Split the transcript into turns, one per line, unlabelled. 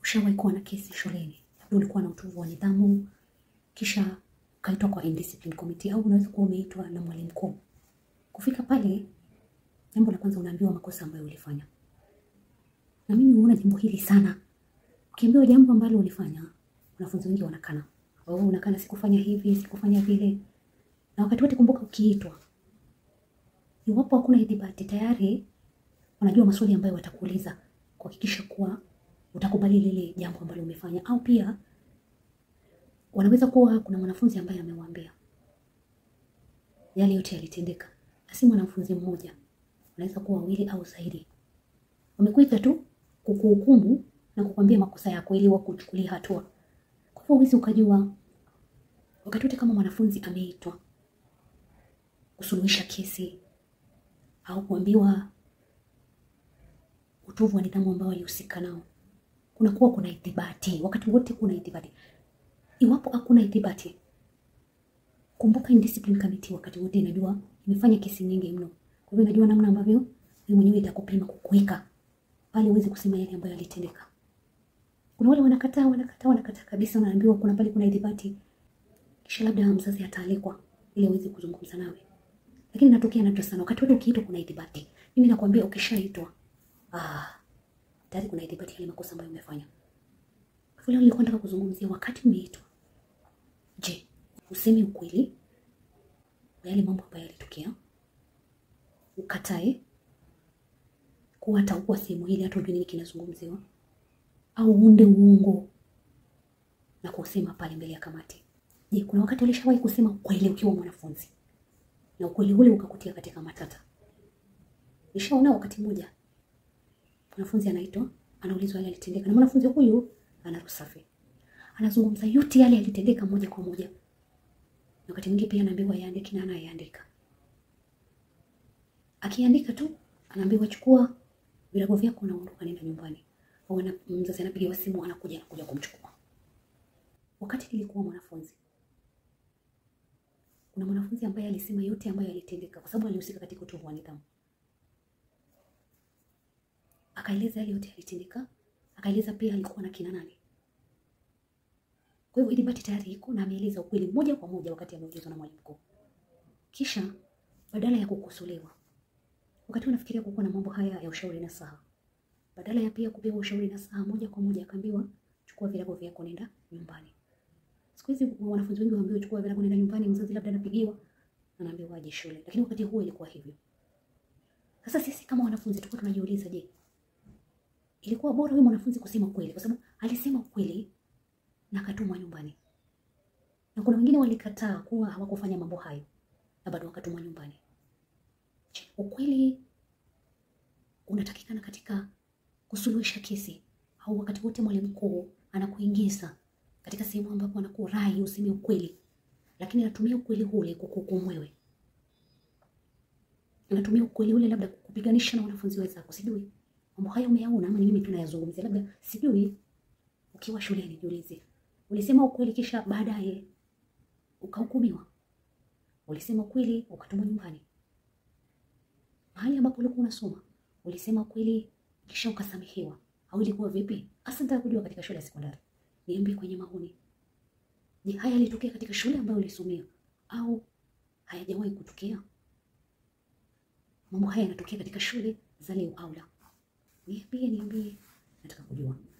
ushawahi kuwa na kesi shuleni, labda ulikuwa na utovu wa nidhamu, kisha ukaitwa kwa indiscipline committee, au unaweza kuwa umeitwa na mwalimu mkuu. Kufika pale, jambo la kwanza unaambiwa makosa ambayo ulifanya, na mimi huona jambo hili sana. Ukiambiwa jambo ambalo ulifanya, wanafunzi wengi wanakana, oh, unakana, sikufanya hivi, sikufanya vile. Na wakati wote kumbuka, ukiitwa, iwapo hakuna ithibati, tayari wanajua maswali ambayo watakuuliza kuhakikisha kuwa utakubali lile jambo ambalo umefanya, au pia wanaweza kuwa kuna mwanafunzi ambaye amewaambia yale yote yalitendeka, na si mwanafunzi mmoja, wanaweza kuwa wawili au zaidi. Wamekuita tu kukuhukumu na kukwambia makosa yako ili wakuchukulia hatua. Kwa hivyo huwezi ukajua wakati wote kama mwanafunzi ameitwa kusuluhisha kesi au kuambiwa utovu wa nidhamu ambao walihusika nao, kunakuwa kuna ithibati wakati wote, kuna ithibati. Iwapo hakuna ithibati, kumbuka indiscipline committee wakati wote inajua imefanya kesi nyingi mno, kwa hivyo inajua namna ambavyo wewe mwenyewe itakupima kukuweka pale uweze kusema yale ambayo yalitendeka. Kuna wale wanakataa wanakataa wanakataa kabisa, wanaambiwa kuna pale kuna ithibati, kisha labda mzazi ataalikwa ili aweze kuzungumza nawe, lakini inatokea nadra sana. Wakati wote ukiitwa kuna ithibati. Mimi nakwambia ukishaitwa, ah, tayari kuna ithibati yale makosa ambayo umefanya. Kwa hivyo leo nilikuwa nataka kuzungumzia wakati umeitwa, je, useme ukweli wa yale mambo ambayo yalitokea, ukatae kuwa hata ukuwa sehemu hili hata ujue nini kinazungumziwa, au uunde uongo na kusema pale mbele ya kamati. Je, kuna wakati ulishawahi kusema ukweli ukiwa mwanafunzi na ukweli ule ukakutia katika matata? Nishaona wakati mmoja mwanafunzi anaitwa, anaulizwa yale yalitendeka, na mwanafunzi huyu ana roho safi, anazungumza yote yale yalitendeka moja kwa moja, na wakati mwingine pia anaambiwa yaandike na anayeandika. Akiandika tu anaambiwa chukua virago vyako unaondoka, nenda nyumbani, au ana- mzazi anapigiwa simu, anakuja anakuja kumchukua. Wakati nilikuwa mwanafunzi, kuna mwanafunzi ambaye alisema yote ambayo yalitendeka, kwa sababu alihusika katika utovu wa nidhamu. Akaeleza yale yote yalitendeka, akaeleza pia alikuwa na kina nani. Kwa hivyo ithibati tayari iko na ameeleza ukweli moja kwa moja wakati ameulizwa na mwalimu mkuu. Kisha badala ya kukosolewa, wakati unafikiria kukuwa na mambo haya ya ushauri na saha, badala ya pia kupewa ushauri na saha moja kwa moja, akaambiwa chukua virago vyako nenda nyumbani. Siku hizi wanafunzi wengi waambiwa chukua virago nenda nyumbani, mzazi labda anapigiwa anaambiwa aje shule, lakini wakati huo ilikuwa hivyo. Sasa sisi kama wanafunzi tulikuwa tunajiuliza, je, ilikuwa bora huyu mwanafunzi kusema kweli, kwa sababu alisema ukweli na akatumwa nyumbani, na kuna wengine walikataa kuwa hawakufanya mambo hayo na bado wakatumwa nyumbani. Je, ukweli unatakikana katika kusuluhisha kesi au wakati wote mwalimu mkuu anakuingiza katika sehemu ambapo anakurai useme ukweli, lakini anatumia ukweli ule kukuhukumu wewe, anatumia ukweli ule labda kukupiganisha na wanafunzi wenzako. Sijui mambo haya umeyaona ama ni mimi tu nayazungumzia, labda sijui. Ukiwa shuleni jiulize, ulisema ukweli kisha baadaye ukahukumiwa? Ulisema ukweli ukatumwa nyumbani? Mahali ambapo ulikuwa unasoma ulisema ukweli kisha ukasamehewa, au ilikuwa vipi? Hasa nataka kujua katika shule ya sekondari. Niambie kwenye maoni. Je, haya yalitokea katika shule ambayo ulisomea au hayajawahi kutokea? Mambo haya yanatokea katika shule za leo au la? Niambie, niambie, nataka kujua.